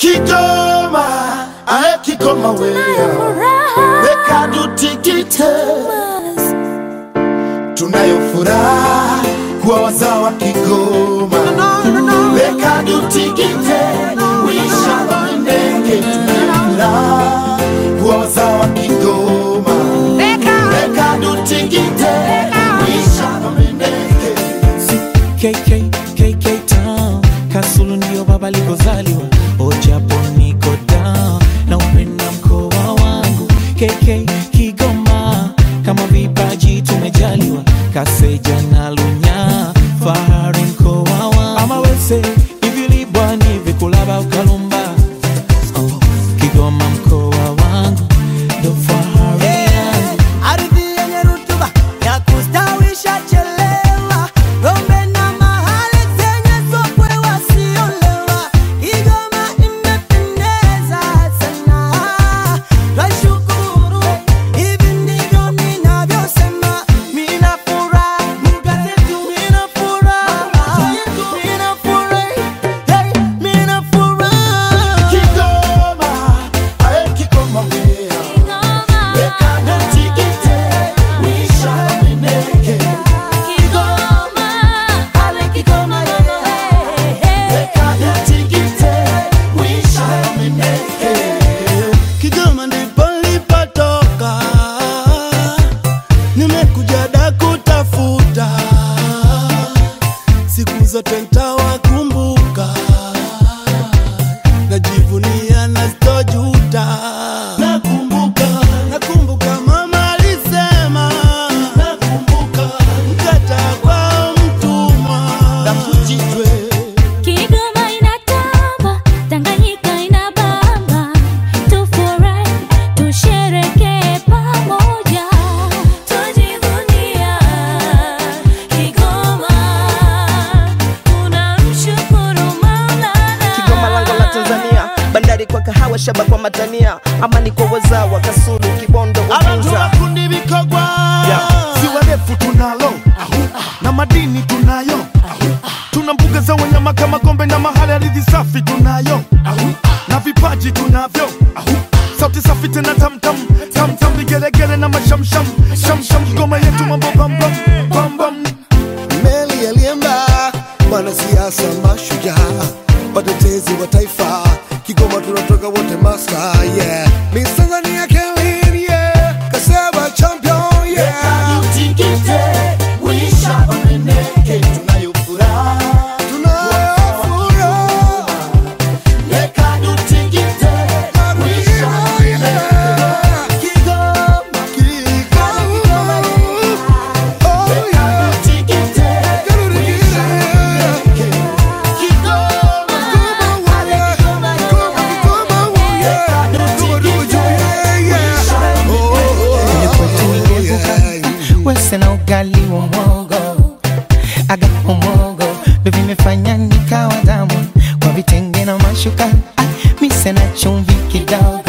Kigoma, ae Kigoma wewe, weka dutikite, tunayo furaha kuwa wazawa Kigoma, weka dutikite, wisha wandenge, tunayo furaha kuwa wazawa Kigoma, weka dutikite, wisha wandenge. KK, KK Town Kasulu ndio baba alikozaliwa Ojapo niko down na upenda mkoa wangu KK Kigoma kama vipaji tumejaliwa Kaseja na Lunya fahari mkoa wangu ama wese ivilibwa ni vikulaba ukalumba oh, Kigoma mkoa wangu ndo fahari yangu Ardhi yenye rutuba ya kustawisha chelewa, ng'ombe na mahali zenye sokwe wasiolewa. Kigoma imependeza sana, twashukuru. Hivi ndivyo ninavyosema, mina furaha, mkazetu mina furaha, mina furahi, hey, mina furaha. Kigoma, ae Kigoma wewe, weka dutikite, wisha wandenge. Weka dutikite, wisha wandenge. Kigoma ndipo nilipotoka, nimekuja da kutafuta, siku zote ntawakumbuka, najivunia na sitojuta. Nakumbuka, nakumbuka mama alisema, nakumbuka mkata kwa mtumwa na kujitwe Kigoma inatamba, Tanganyika inabamba, tufurahi, tusherekee pamoja, tujivunia Kigoma, tunamshukuru Maulana. Kigoma lango la Tanzania, bandari kwa kahawa, shaba kwa matania, amani kwa wazawa, Kasulu, Kibondo, Abantu Uvinza. bakundi bikogwa ziwa refu tunalo na madini tunayo tuna mbuga za wanyama kama gombe na mahali ardhi safi tunayo na vipaji tunavyo sauti safi tena tamtam tamtam vigelegele na mashamsham shamsham Kigoma yetu mambo bambam bambam meli yalienda wanasiasa mashujaa watetezi wa taifa kigoma tunatoka wote masta yeah Miss Tanzania Kelly yeah kaseba champion yeah Utikite, wisha wameneke, tunayo furaha tunafuraha Weka utikite, wisha wameneke. Kigoma, Kigoma oh yeah utikite, wisha wameneke. Kigoma, Kwenye kwetu ningevuka wese na ugali wa mwogo aga umogo ndo vimefanya nikawa damu kwa vitenge na mashuka ah, mise na chumvi kidogo